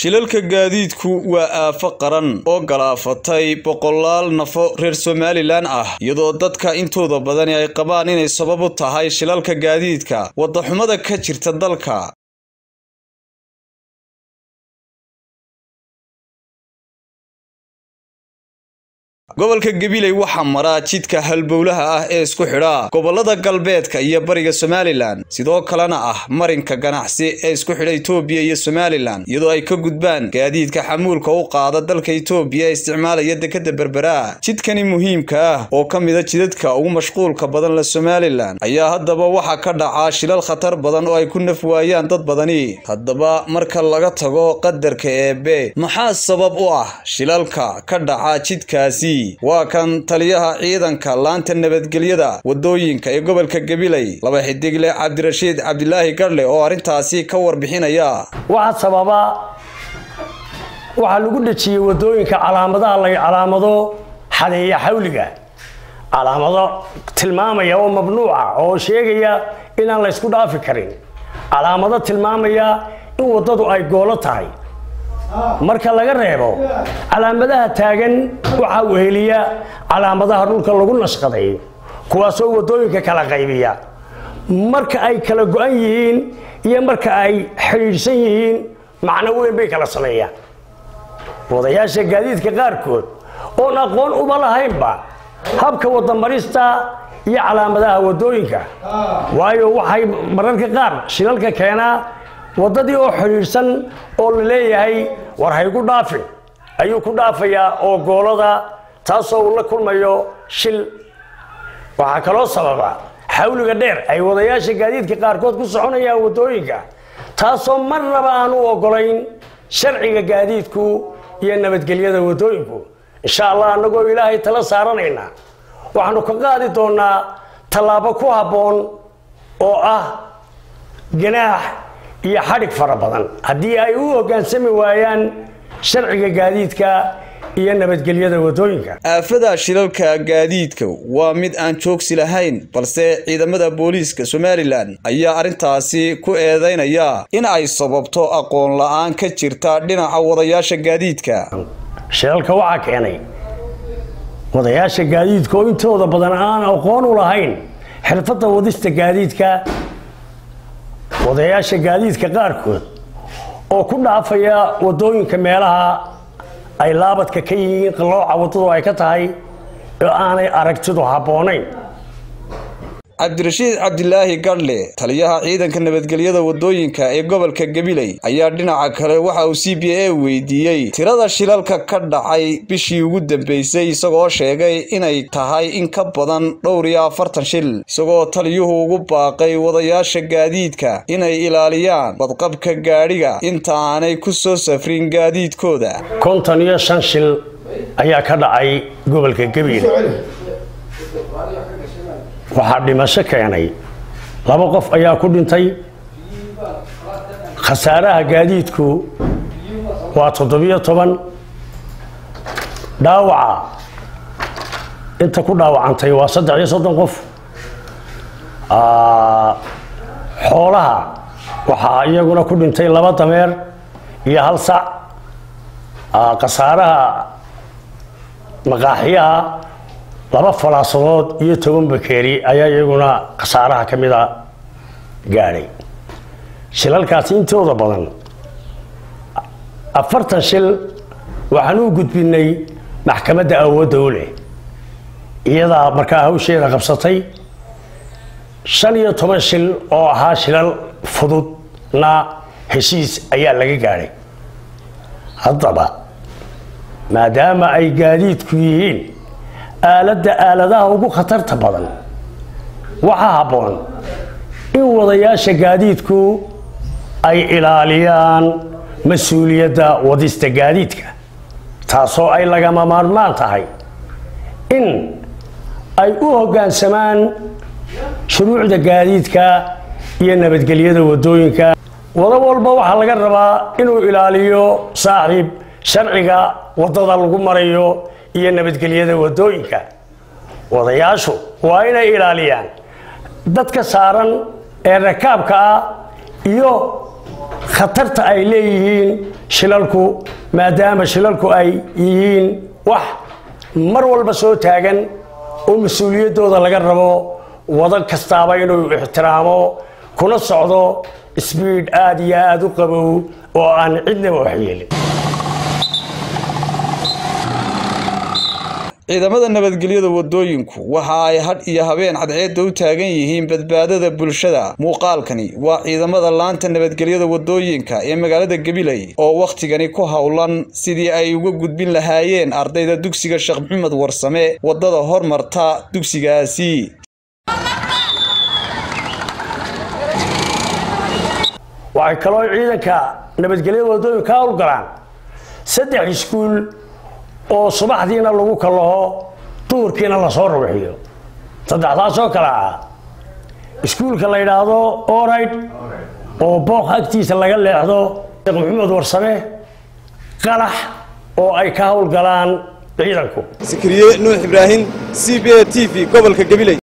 shilalka gaadiidku waa aafo qaran oo galaafatay boqolaal nafo reer somalilan ah iyadoo dadka intooda badani ay qabaan inay sabab u tahay shilalka gaadiidka waddaxumada ka jirta dalka gobolka gabiley waxaa maraa jidka halbowlaha ah ee isku xidha gobolada galbeedka iyo bariga somalilan sidoo kalena ah marinka ganacsi ee isku xidha itoobiya iyo somalilan iyadoo ay ka gudbaan gaadiidka xamuulka u qaada dalka itoobiya ee isticmaalaya dekada berberaa jidkani muhiimka ah oo ka mida jidadka ugu mashquulka badan la somalilan ayaa haddaba waxaa ka dhacaa shilal khatar badan oo ay ku naf waayaan dad badani haddaba marka laga tago qadarka eebe maxaa sabab u ah shilalka ka dhaca jidkaasi waa kan taliyaha ciidanka laanta nabadgelyada wadooyinka ee gobolka gabiley laba xidigle cabdirashiid cabdilaahi gadhle oo arrintaasi ka warbixinaya waxaa sababa waxaa lagu dhejiyey wadooyinka calaamadaha la calaamado xadeeya xawliga calaamado tilmaamaya oo mamnuuca oo sheegaya inaan la ysku dhaafi karin calaamado tilmaamaya in waddadu ay goolo tahay marka laga reebo calaamadaha taagan waxaa weheliya calaamadaha dhulka lagu nashqaday kuwaasoo wadooyinka kala qaybiya marka ay kala go-an yihiin iyo marka ay xidhiidhsan yihiin macno weyn bay kala sameeyaan wadayaasha gaadiidka qaarkood oon aqoon uma lahaynba habka wadamarista iyo calaamadaha wadooyinka waayo waxay mararka qaar shilalka keenaa waddadii oo xidhiidhsan oo la leeyahay war haygu dhaafin ayuu ku dhaafayaa oo goolada taasoo uu la kulmayo shil waxaa kaloo sababa xawliga dheer ay wadayaasha gaadiidka qaarkood ku soconayaan waddooyinka taasoo marnaba aan u ogolayn sharciga gaadiidku iyo nabadgelyada waddooyinku insha allah annagoo ilaahay tala saaranayna waxaanu ka qaadi doonaa tallaabo ku habboon oo ah ganaax iyo xadhig fara badan haddii ay u hoggaansami waayaan sharciga gaadiidka iyo nabadgelyada waddooyinka aafada shilalka gaadiidka waa mid aan joogsi lahayn balse ciidamada booliiska somalilan ayaa arrintaasi ku eedeynaya in ay sababto aqoon la-aan ka jirta dhinaca wadayaasha gaadiidka shilalka waxaa keenay wadayaasha gaadiidka oo intooda badan aan aqoon u lahayn xirfadda wadista gaadiidka wadayaasha gaadiidka qaarkood oo ku dhaafaya waddooyinka meelaha ay laabadka ka yihiin qallooca waddadu ay ka tahay oo aanay aragtidu habboonayn cabdirashiid cabdilaahi gadhle taliyaha ciidanka nabadgelyada wadooyinka ee gobolka gabiley ayaa dhinaca kale waxa uu c b a weydiiyey tirada shilalka ka dhacay bishii ugu dambeysay isagoo sheegay inay tahay in ka badan dhowr iyo afartan shil isagoo taliyuhu ugu baaqay wadayaasha gaadiidka inay ilaaliyaan badqabka gaadhiga inta aanay ku soo safrin gaadiidkooda konton iyo shan shil ayaa ka dhacay gobolka gabiley waxaa dhimasho keenay laba qof ayaa ku dhintay khasaaraha gaadiidku waa toddobiyo toban dhaawaca inta ku dhaawacantay waa saddex iyo soddon qof xoolaha waxaa iyaguna ku dhintay laba dameer iyo hal sac khasaaraha maqaaxiyaha laba falaasadood iyo toban bakeeri ayaa iyaguna khasaaraha ka mida gaadhay shilalkaasi intooda badan afartan shil waxaan u gudbinay maxkamadda awoodda u leh iyadaa markaa hawsheeda qabsatay shan iyo toban shil oo ahaa shilal fududna heshiis ayaa laga gaadhay haddaba maadaama ay gaadiidku yihiin aaladda aaladaha ugu khatarta badan waxaa habboon in wadayaasha gaadiidku ay ilaaliyaan mas-uuliyadda wadista gaadiidka taasoo ay lagama maarmaan tahay in ay u hoggaansamaan shuruucda gaadiidka iyo nabadgelyada waddooyinka wado walba waxaa laga rabaa inuu ilaaliyo saaxiib sharciga waddada lagu marayo iyo nabadgelyada waddooyinka wadayaashu waa inay ilaaliyaan dadka saaran ee rakaabka ah iyo khatarta ay leeyihiin shilalku maadaama shilalku ay yihiin wax mar walba soo taagan oo mas-uuliyaddooda laga rabo wado kastaaba inuu ixtiraamo kuna socdo sbiid aada iyo aada u qabow oo aan cidnaba waxyeelin ciidamada nabadgelyada wadooyinku waxa ay hadh iyo habeen cadceedda u taagan yihiin badbaadada bulshada muuqaalkani waa ciidamada laanta nabadgelyada wadooyinka ee magaalada gabiley oo wakhtigani ku howlan sidii ay uga gudbin lahaayeen ardayda dugsiga sheekh maxamed warsame wadada hormarta dugsigaasi waxay kaloo ciidanka nabadgelyada wadooyinka ka howlgalaan saddex iskuul oo subaxdiina lagu kalaho duhurkiina lasoo rubixiyo saddexdaasoo kale ah iskuulka la yidhaahdo orayd oo booq agtiisa laga leexdo sheekh maxamed warsame qalax oo ay ka howlgalaan ciidanku sikriye nuux ibraahim c b a t v gobolka gabiley